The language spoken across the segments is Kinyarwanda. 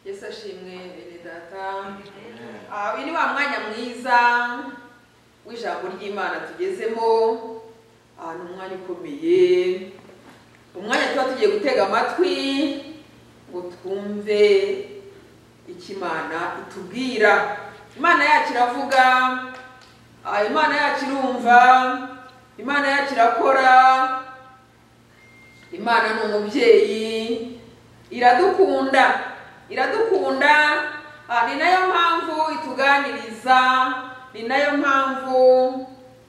yesu ashimwe bene data Ah, uyu ni wa mwanya mwiza w'ijambo ry'imana tugezemo Ah, ni umwanya ukomeye umwanya tuba tugiye gutega amatwi ngo twumve icyo imana itubwira imana yacu iravuga Ah, imana yacu irumva imana yacu irakora imana ni umubyeyi iradukunda iradukunda ah, ni nayo mpamvu ituganiriza ni nayo mpamvu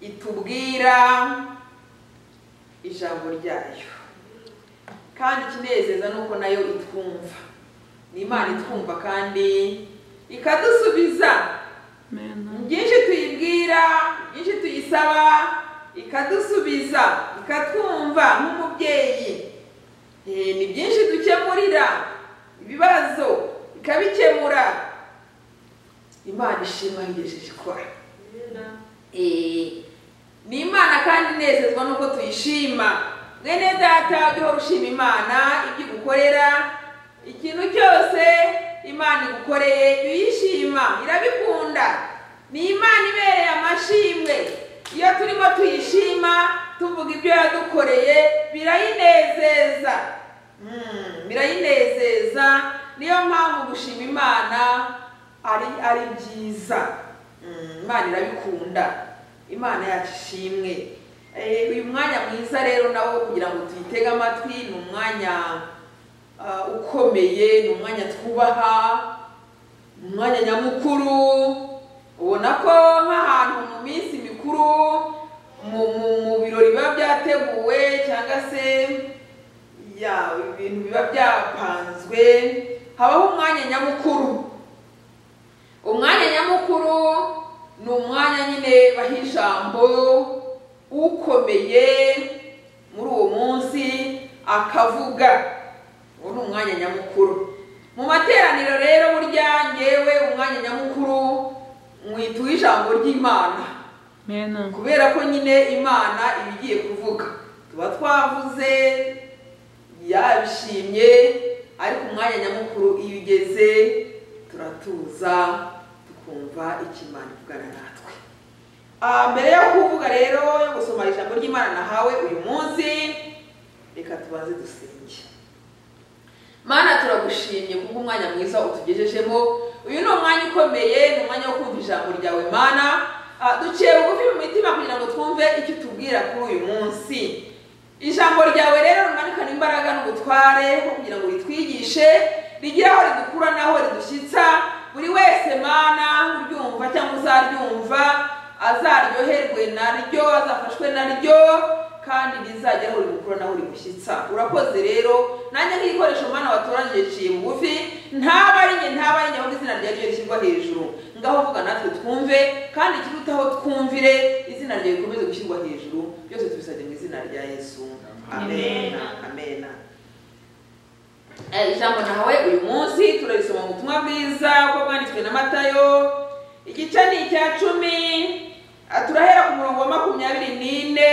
itubwira ijambo ryayo kandi ikinezeza ni uko nayo itwumva ni imana itwumva kandi ikadusubiza byinshi tuyibwira byinshi tuyisaba ikadusubiza ikatwumva nk'umubyeyi Eh, ni byinshi dukemurira ibibazo ikabikemura imana ishima yigejeje ikora Eh, ni imana kandi inezezwa n'uko tuyishima mwene data ujye uhora ushima imana ibyo igukorera ikintu cyose imana igukoreye jya uyishima irabikunda ni imana ibereye amashimwe iyo turimo tuyishima tuvuga ibyo yadukoreye birayinezeza Mm, birayinezeza niyo mpamvu gushima imana ari ari byiza Mm, imana irabikunda imana yacu ishimwe Eh, uyu mwanya mwiza rero nawo kugira ngo tuyitege amatwi ni umwanya ah, ukomeye ni umwanya twubaha ni umwanya nyamukuru ubona ko nk'ahantu mu minsi mikuru mu mu- mu birori biba byateguwe cyangwa se ya ibintu biba byapanzwe habaho umwanya nyamukuru umwanya nyamukuru ni umwanya nyine baha ijambo ukomeye muri uwo munsi akavuga uwo ni umwanya nyamukuru mu materaniro rero burya ngewe umwanya nyamukuru mwituye ijambo ry'imana Amen. kubera ko nyine imana iba igiye kuvuga tuba twavuze yabishimye ariko umwanya nyamukuru iyo ugeze turatuza tukumva ikimana ivugana natwe Ah, mbere yo kuvuga rero yo gusoma ijambo ry'imana nahawe uyu munsi reka tubanze dusenge mana turagushimye kuko umwanya mwiza utugejejemo uyu ni umwanya ukomeye ni umwanya wo kumva ijambo ryawe mana Ah, duciye bugufi mu mitima kugira ngo twumve icyo utubwira kuri uyu munsi ijambo ryawe rero rimanikana imbaraga n'ubutware ho kugira ngo ritwigishe rigire aho ridukura n'aho ridushyitsa buri wese mana uryumva cyangwa uzaryumva azaryoherwe naryo azafashwe naryo kandi rizajya aho rimukura naho rimushyitsa urakoze rero nanjye nk'igikoresho umwana watoranyije ciye bugufi ntaba ari njye ntaba ari njye ahubwo izina ryawe ryo rishyirwa hejuru ngaho vuga natwe twumve kandi ikirutaho twumvire izina ryawe rikomeze gushyirwa hejuru byose tubisabye mu izina rya yesu amena amena Eh, ijambo nawe uyu munsi turarisoma mu butumwa bwiza uko bwanditswe na matayo igice ni icya cumi Ah, turahera ku murongo wa makumyabiri n'ine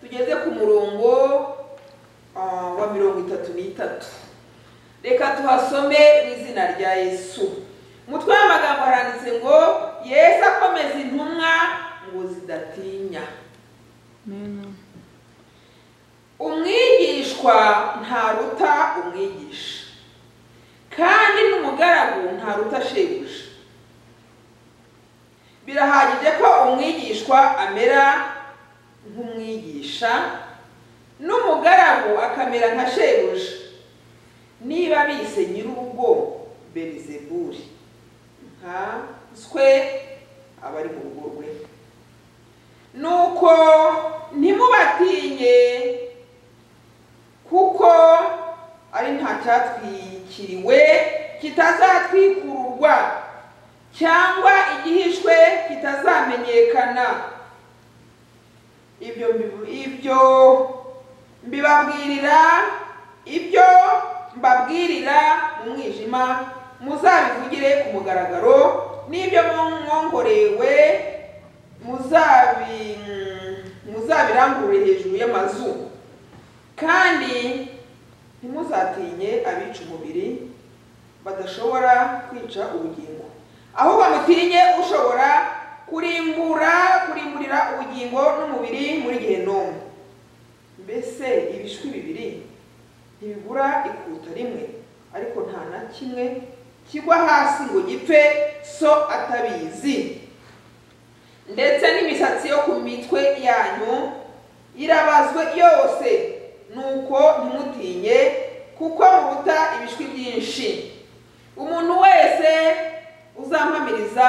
tugeze ku murongo ah, wa mirongo itatu n'itatu reka tuhasome mu izina rya yesu umutwe w'amagambo haranditse ngo yesu akomeza intumwa ngo zidatinya Amen. umwigishwa ntaruta umwigisha kandi n'umugaragu ntaruta shebuja birahagije ko umwigishwa amera nk'umwigisha n'umugaragu akamera nka shebuja niba bise nyir'urugo berizeburi nka nswe abari mu rugo rwe nuko ntimubatinye kuko ari nta cyatwikiriwe kitazatwikururwa cyangwa igihishwe kitazamenyekana ibyo mbibu- ibyo mbibabwirira ibyo mbabwirira mu mwijima muzabivugire ku mugaragaro n'ibyo mwongorewe muzabi muzabirangurure hejuru y'amazu kandi ntimuzatinye abica umubiri badashobora kwica ubugingo ahubwo mutinye ushobora kurimbura kurimburira ubugingo n'umubiri muri gehinomu mbese ibishwi bibiri ntibigura ikuta rimwe ariko nta na kimwe kigwa hasi ngo gipfe so atabizi ndetse n'imisatsi yo ku mitwe yanyu irabazwe yose nuko ntimutinye kuko muruta ibishwi byinshi umuntu wese uzampamiriza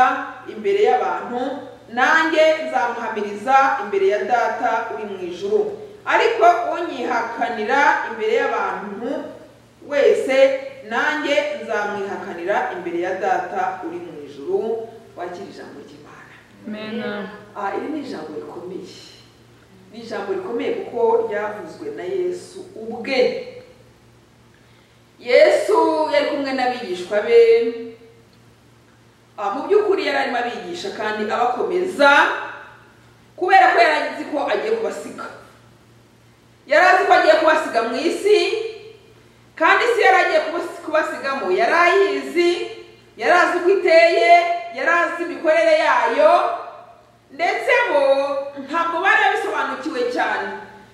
imbere y'abantu nanjye nzamuhamiriza imbere ya data uri mu ijuru ariko unyihakanira imbere y'abantu wese nanjye nzamwihakanira imbere ya data uri mu ijuru wakira ijambo ry'imana Amen. Ah, iri ni ijambo rikomeye ni ijambo rikomeye kuko ryavuzwe na yesu ubwe yesu yari kumwe n'abigishwa be Ah, mu by'ukuri yari arimo abigisha kandi abakomeza kubera ko yari azi ko agiye kubasiga yari azi ko agiye kubasiga mu isi kandi isi yari agiye kubas- kubasigamo yari ayizi yari azi uko iteye yari azi imikorere yayo ndetse bo ntabwo bari babisobanukiwe cyane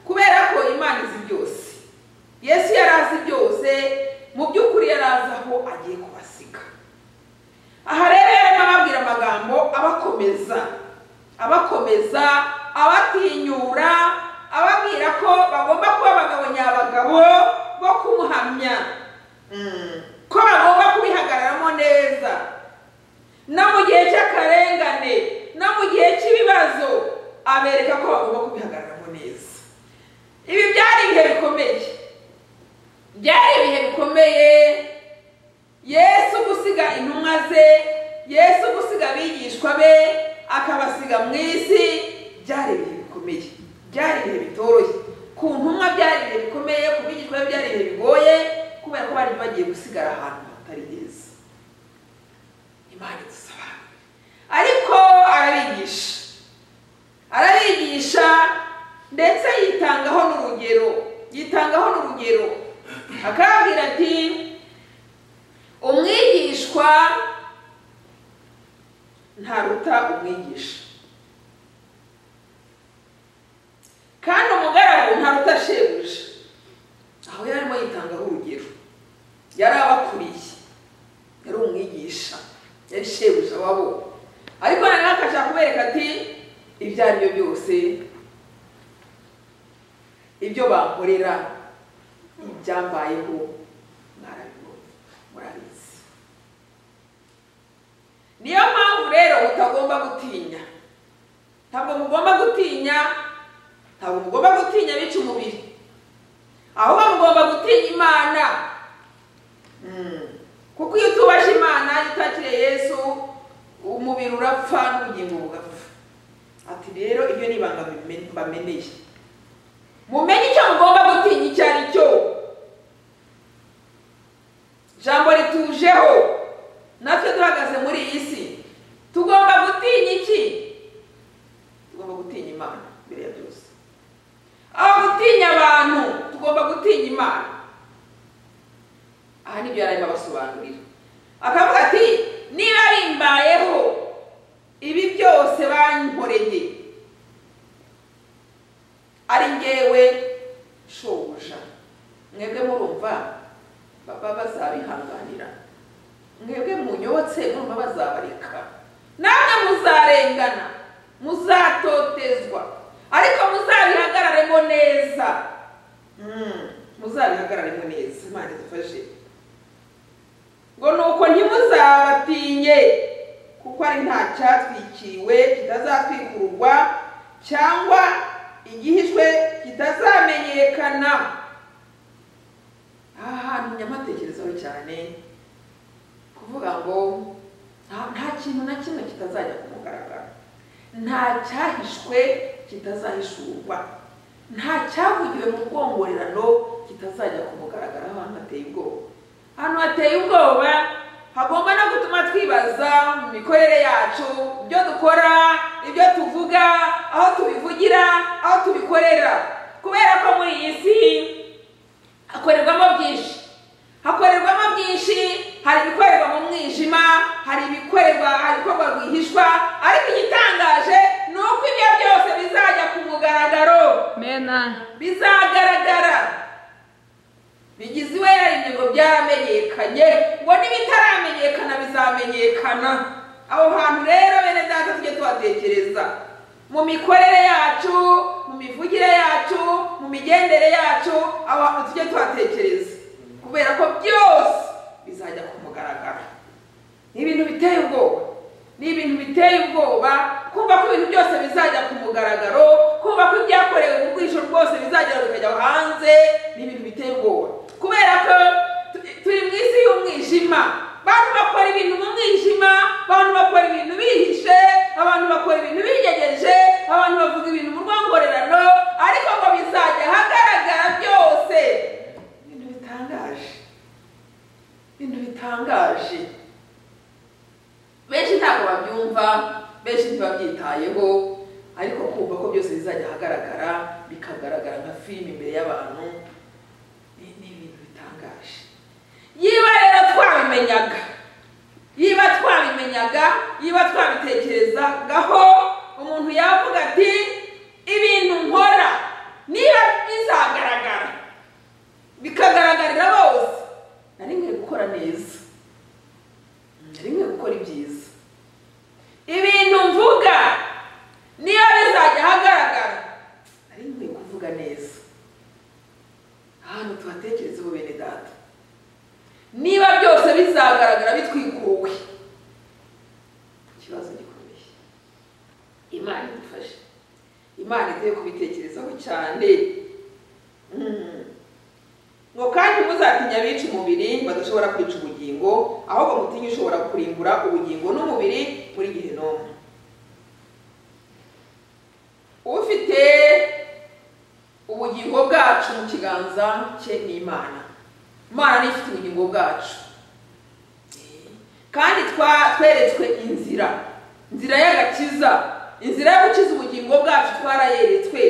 kubera ko imana izi byose yesu yari azi byose mu by'ukuri yari azi aho agiye kubasiga aha rero yarimo ababwira amagambo abakomeza abakomeza abatinyura ababwira ko bagomba kuba abagabo nyabagabo bo kumuhamya Mm. ko bagomba kubihagararamo neza no mu gihe cy'akarengane no mu gihe cy'ibibazo abereka ko bagomba kubihagararamo neza ibi byari ibihe bikomeye byari ibihe bikomeye yesu gusiga intumwa ze yesu gusiga abigishwa be akabasiga mu isi byari ibihe bikomeye byari ibihe bitoroshye ku ntumwa byari ibihe bikomeye ku bigishwa be byari ibihe bigoye kubera ko bari bagiye gusigara ahantu hatari heza imana idusaba ariko arabigisha arabigisha ndetse yitangaho n'urugero yitangaho n'urugero akababwira ati umwigishwa ntaruta umwigisha kandi umugaragu ntaruta shebuja aho yari arimo yitangaho urugero yari abakuriye yari umwigisha yari shebuja wabo ariko noneho akashaka kubereka ati ibyo ari byo byose ibyo bankorera ibyambayeho mwarabibonye murabizi niyo mpamvu rero mutagomba gutinya ntabwo mugomba gutinya ntabwo mugomba gutinya bica umubiri ahubwo mugomba gutinya imana Mm. kuko iyo utubashe imana iyo utakiriye yesu umubiri urapfa n'ubugingo bugapfa ati rero ibyo ni ibanga bimen- mbameneye mumenye icyo mugomba gutinya icyo ari cyo jambo ritujeho natwe duhagaze muri iyi si tugomba gutinya iki tugomba gutinya imana mbere ya byose aho gutinya abantu tugomba gutinya imana aha nibyo yarimo abasobanurira akavuga ati niba bimbayeho ibi byose bankoreye ari ngewe shobuja mwebwe murumva baba bazabihanganira mwebwe munyotse murumva bazabareka namwe muzarengana muzatotezwa ariko muzabihagararemo neza Mm, muzabihagararemo neza imana idufashe ngo nuko ntimuzabatinye kuko ari nta cyatwikiriwe kitazatwikururwa cyangwa igihishwe kitazamenyekana aha hantu nyamatekerezaho cyane kuvuga ngo nta- nta kintu na kimwe kitazajya ku mugaragaro nta cyahishwe kitazahishurwa nta cyavugiwe mu bwongorerano kitazajya ku mugaragaro aho hantu hateye ubwoba ahantu hateye ubwoba hagomba no gutuma twibaza mu mikorere yacu ibyo dukora ibyo tuvuga aho tubivugira aho tubikorera kubera ko muri iyi si hakorerwamo byinshi hakorerwamo byinshi hari ibikora hari ibikorerwa hari ibikorwa rwihishwa ariko igitangaje ni uko ibyo byose bizajya ku mugaragaro Mena. bizagaragara bigize iwe yaremye ngo byaramenyekanye ngo n'ibitaramenyekana bizamenyekana aho hantu rero bene data tujye tuhatekereza mu mikorere yacu mu mivugire yacu mu migendere yacu aho hantu tujye tuhatekereza kubera ko byose bizajya ku mugaragaro ni ibintu biteye ubwoba ni ibintu biteye ubwoba kumva ko ibintu byose bizajya ku mugaragaro kumva ko ibyakorewe mu bwisho rwose bizagera bikajya hanze ni ibintu biteye ubwoba kubera ko tu- turi mu isi y'umwijima abantu bakora ibintu mu mwijima abantu bakora ibintu bihishe abantu bakora ibintu bigejeje abantu bavuga ibintu mu rwongorerano ariko ngo bizajya ahagaragara byose ibintu bitangaje ibintu bitangaje benshi ntabwo babyumva benshi ntibabyitayeho ariko kumva ko byose bizajya ahagaragara bikagaragara nka filime imbere y'abantu ni ni ibintu bitangaje yiba rero twabimenyaga yiba twabimenyaga yiba twabitekerezagaho umuntu yavuga ati ibintu nkora niba bizagaragara bikagaragarira bose nari nkwiye gukora neza nari nkwiye gukora ibyiza ibintu mvuga niba bizajya ahagaragara nari nkwiye kuvuga neza ahantu tuhatekerezeho bene data niba byose bizagaragara bitwikuwe ikibazo gikomeye imana idufashe imana iduhe kubitekerezaho cyane Mm. ngo kandi muzatinya abica umubiri badashobora kwica ubugingo ahubwo mutinye ushobora kurimbura ubugingo n'umubiri muri gihe n'umwe ufite ubugingo bwacu mu kiganza cye ni imana imana niyo ifite ubugingo bwacu kandi twa- tweretswe inzira inzira y'agakiza inzira yo gukiza ubugingo bwacu twarayeretswe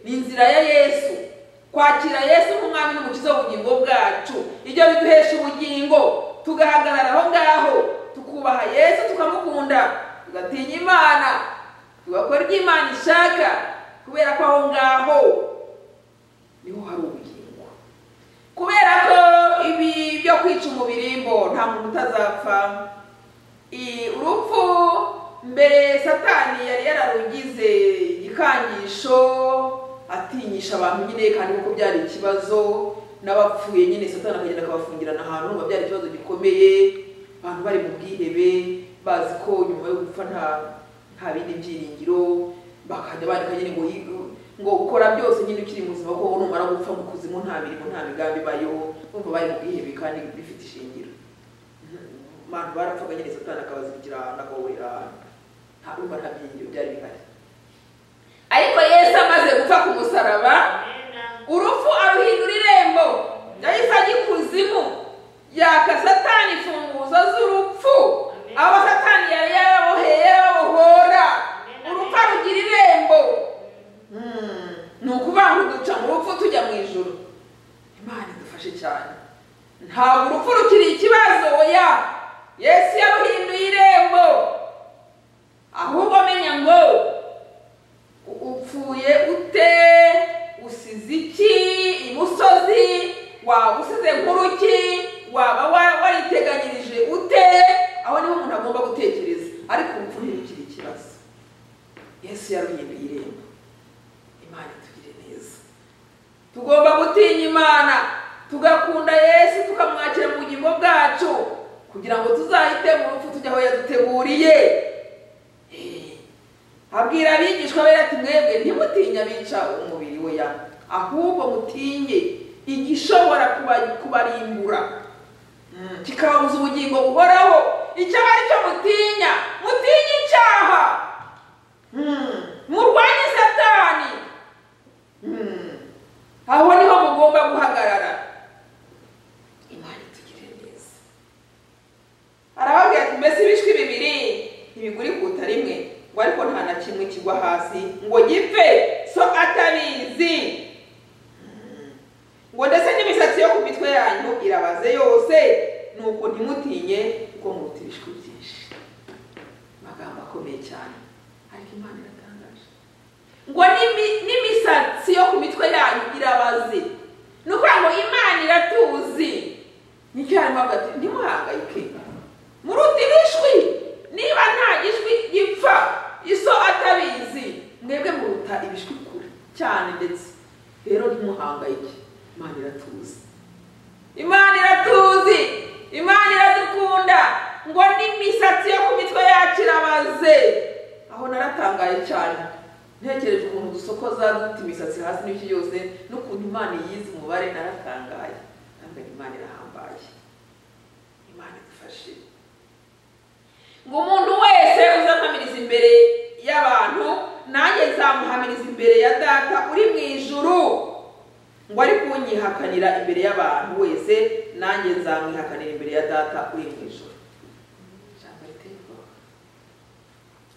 ni inzira ya yesu kwakira yesu nk'umwami n'umukiza w'ubugingo bwacu ibyo biduhesha ubugingo tugahagarara aho ngaho tukubaha yesu tukamukunda tugatinya imana tugakora ibyo imana ishaka kubera ko aho ngaho niho hari ubugingo kubera ko ibi byo kwica umubiri ngo nta muntu utazapfa I- urupfu mbere satani yari yararugize igikangisho atinyisha abantu nyine kandi kuko byari ikibazo n'abapfuye nyine satani akagenda akabafungirana ahantu ngo byari ikibazo gikomeye abantu bari mu bwihebe bazi ko nyuma yo gupfa nta nta bindi byiringiro bakajya bandika nyine ngo yi- ngo ukora byose nyine ukiri muzima ko numara gupfa mu kuzimu nta mirimo nta migambi ibayeho bumva bari mu bwihebe kandi bifite ishingiro abantu barapfaga nyine satani akabazirikira ahantu akabahurira ahantu nta urumva nta byiringiro byari bihari ariko yesu amaze gupfa ku musaraba urupfu aruhindura irembo yahise ajya ikuzimu yaka satani imfunguzo z'urupfu abo satani yari yaraboheye yarabohora urupfu arugira irembo Mm, ni ukuvuga ngo duca mu rupfu tujya mu ijoro imana idufashe cyane ntabwo urupfu rukiri ikibazo oya yesu yaruhinduye irembo ahubwo menya ngo upfuye ute usize iki imusozi waba usize nk'uruki waba wa- wariteganyirije ute aho niho umuntu agomba gutekereza ariko urupfu ntirukiri ikibazo yesu yaruhinduye irembo imana itugire neza tugomba gutinya imana tugakunda yesu tukamwakira mu bugingo bwacu kugira ngo tuzahite mu rupfu tujya aho yaduteguriye Eh, abwira abigishwa be ati mwebwe ntimutinya abica umubiri we ya ahubwo mutinye igishobora kuba- kubarimbura Mm, kikababuza ubugingo buhoraho icyo aba ari cyo mutinya mutinya icyaha Mm, murwanye satani Mm. aho niho mugomba guhagarara imana itugire neza arababwira ati mbese ibishwi bibiri ntibiguri kuta rimwe ngo ariko nta na kimwe kigwa hasi ngo gipfe so atabizi Mm. ngo ndetse n'imisatsi yo ku mitwe yanyu irabaze yose nuko ntimutinye kuko muruta ibishwi byinshi amagambo akomeye cyane ariko imana iratangaje ngo n'imi- n'imisatsi yo ku mitwe yanyu irabaze ni ukuvuga ngo imana iratuzi nicyo harimo hagati ntimuhangayike muruta ibishwi niba nta gishwi gipfa iso atabizi mwebwe muruta ibishwi kure cyane ndetse rero ntimuhangayike imana iratuzi imana iratuzi imana iradukunda ngo n'imisatsi yo ku mitwe yacu irabaze aho naratangaye cyane ntekereje ukuntu dusokoza dufite imisatsi hasi n'ibiki yose n'ukuntu imana yize umubare naratangaye ntabwo imana irahambaye imana idufashe ngo umuntu wese uzampamiriza imbere y'abantu nanjye nzamuhamiriza imbere ya data uri mu ijuru ngo ari kunyihakanira imbere y'abantu wese nanjye nzamwihakanira imbere ya data uri mu ijuru ijambo riteye ubwoba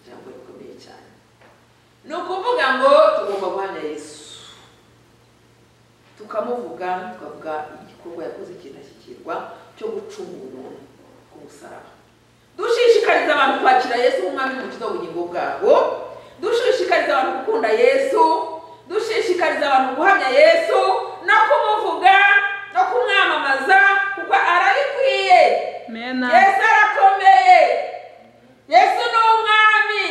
ijambo rikomeye cyane ni ukuvuga ngo tugomba guhamya yesu tukamuvuga tukavuga igikorwa yakoze cy'indashyikirwa cyo gucungura umuntu ku musaraba dushishikariza abantu kwakira yesu nk'umwami n'umukiza w'ubugingo bwabo dushishikariza abantu gukunda yesu dushishikariza abantu guhamya yesu no kumuvuga no kumwamamaza kuko arabikwiye Mena. yesu arakomeye yesu ni umwami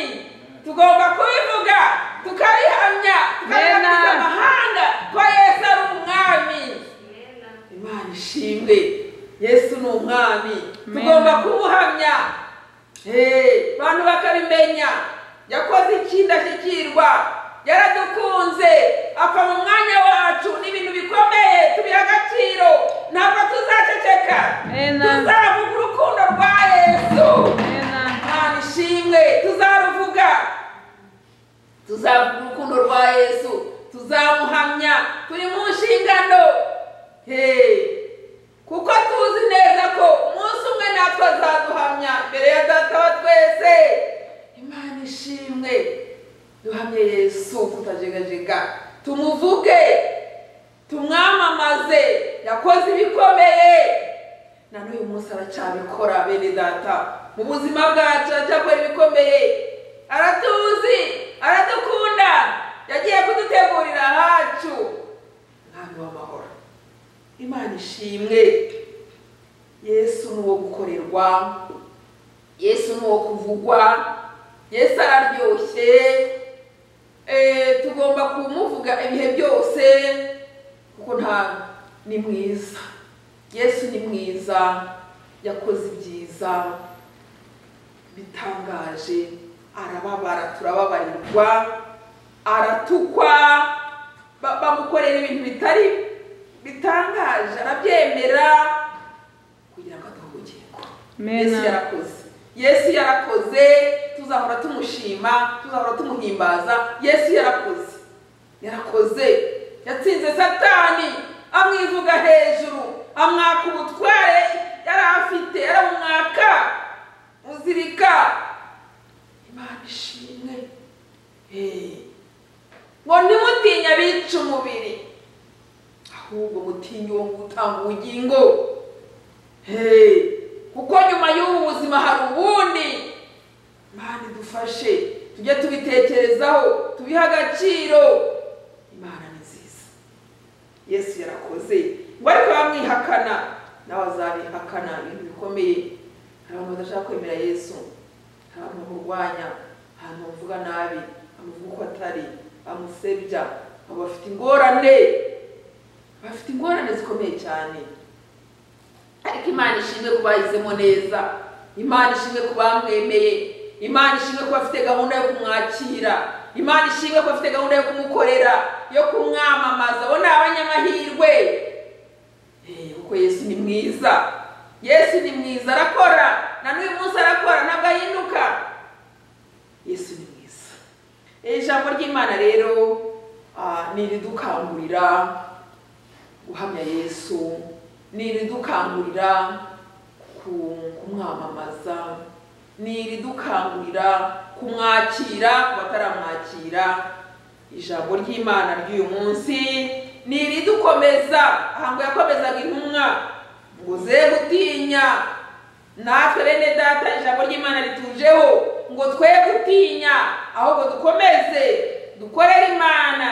tugomba kubivuga tukabihamya Amen. tukabihamya amahanga ko yesu ari umwami imana ishimwe yesu ni umwami Amen. tugomba kumuhamya Eh, abantu bakabimenya yakoze ikindashyikirwa yaradukunze apfa mu mwanya wacu ni ibintu bikomeye tubiha agaciro ntabwo tuzaceceka Amen. tuzavuga urukundo rwa yesu Mena. imana ishimwe tuzaruvuga tuzavuga urukundo rwa yesu tuzamuhamya turi mu nshingano Hey, kuko tuzi neza ko umunsi umwe natwe azaduhamya imbere ya data wa twese imana ishimwe duhamye yesu tutajegajega tumuvuge tumwamamaze yakoze ibikomeye na n'uyu munsi aracyabikora bene data mu buzima bwacu aracyakora ibikomeye aratuzi aradukunda yagiye kudutegurira ahacu mwami w'amahoro imana ishimwe yesu ni uwo gukorerwa yesu ni uwo kuvugwa yesu araryoshye Eh, tugomba kumuvuga ibihe byose kuko nta ni mwiza yesu ni mwiza yakoze ibyiza bitangaje arababara turababarirwa aratukwa ba- bamukorera ibintu bitari bitangaje arabyemera kugira ngo aduhe ubugingo Amen. yesu yarakoze yesu yarakoze tuzahora tumushima tuzahora tumuhimbaza yesu yarakoze yarakoze yatsinze satani amwivuga hejuru amwaka ubutware yari afite yaramwaka muzirika imana ishimwe Hey. ngo ntimutinya abica umubiri ahubwo mutinye uwo gutanga ubugingo Hey, kuko nyuma y'ubu buzima hari ubundi imana idufashe tujye tubitekerezaho tubihe agaciro imana ni nziza yesu yarakoze ngo ariko bamwihakana nawe azabihakana ibintu bikomeye hari abantu badashaka kwemera yesu hari abantu bamurwanya hari abantu bavuga nabi bamuvuga uko atari bamusebya abo bafite ingorane bafite ingorane zikomeye cyane ariko imana ishinzwe kuba yahisemo neza imana ishinzwe kuba yamwemeye imana ishinzwe kuba afite gahunda yo kumwakira imana ishinzwe kuba afite gahunda yo kumukorera yo kumwamamaza abo ni abanyamahirwe Eh, kuko yesu ni mwiza yesu ni mwiza arakora na n'uyu munsi arakora ntabwo ahinduka yesu ni mwiza Eh, ijambo ry'imana rero ah, ni iridukangurira guhamya yesu ni iridukangurira ku- kumwamamaza ni iridukangurira kumwakira ku bataramwakira ijambo ry'imana ry'uyu munsi ni iridukomeza ahango yakomezaga intumwa ngo ze gutinya natwe bene data ijambo ry'imana ritujeho ngo twe gutinya ahubwo dukomeze dukorere imana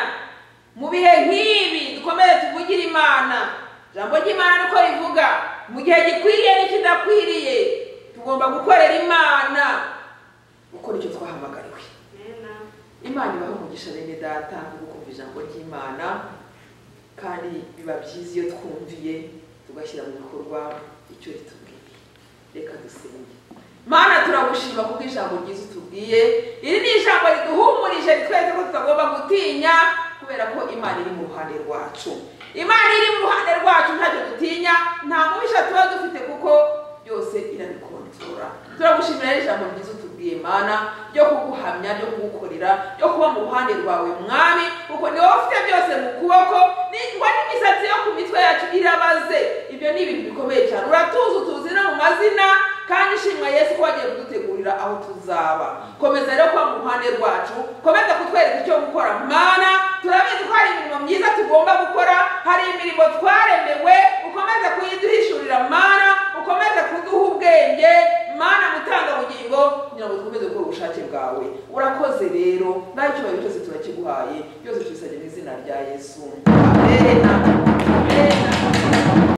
mu bihe nk'ibi dukomeze tuvugire imana ijambo ry'imana niko rivuga mu gihe gikwiriye n'ikidakwiriye tugomba gukorera imana gukora icyo twahamagariwe imana ibaha umugisha bene data wo kumva ijambo ry'imana kandi biba byiza iyo twumviye tugashyira mu bikorwa icyo ritubwiye reka dusenge mana turagushima kuko ijambo ryiza utubwiye iri ni ijambo riduhumurije ritwereka ko tutagomba gutinya kubera ko imana iri mu ruhande rwacu imana iri mu ruhande rwacu ntacyo dutinya nta mubisha tuba dufite kuko byose irabikontorora turagushimira rero ijambo ryiza utubwiye mana ryo kuguhamya ryo kugukorera ryo kuba mu ruhande rwawe mwami kuko niwe ufite byose mu kuboko ningwa n'imisatsi yo ku mitwe yacu irabaze ibyo ni ibintu bikomeye cyane uratuzi utuzi no mu mazina kandi ishimwa yesu ko wagiye kudutegurira aho tuzaba komeza rero kuba mu ruhande rwacu komeza kutwereka icyo gukora mana turabizi ko hari imirimo myiza tugomba gukora hari imirimo twaremewe ukomeza kuyiduhishurira mana ukomeze kuduha ubwenge mana mutangabugingo kugira ngo dukomeze gukora ubushake bwawe urakoze rero naho icyubahiro cyose turakiguhaye byose tubisabye mu izina rya yesu amen amen